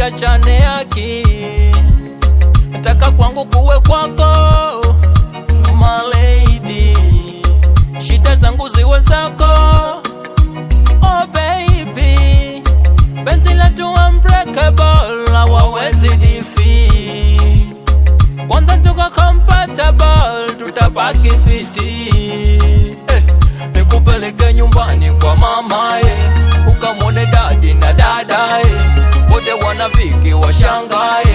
tusiachane haki, nataka kwangu kuwe kwako my lady, shida zangu ziwe zako oh baby, penzi letu unbreakable, hawawezi defeat kwanza tuko compatible, tutabaki fiti eh, nikupeleke nyumbani kwa mama eh, ukamwone dadi na dada eh, wote wanafiki washangae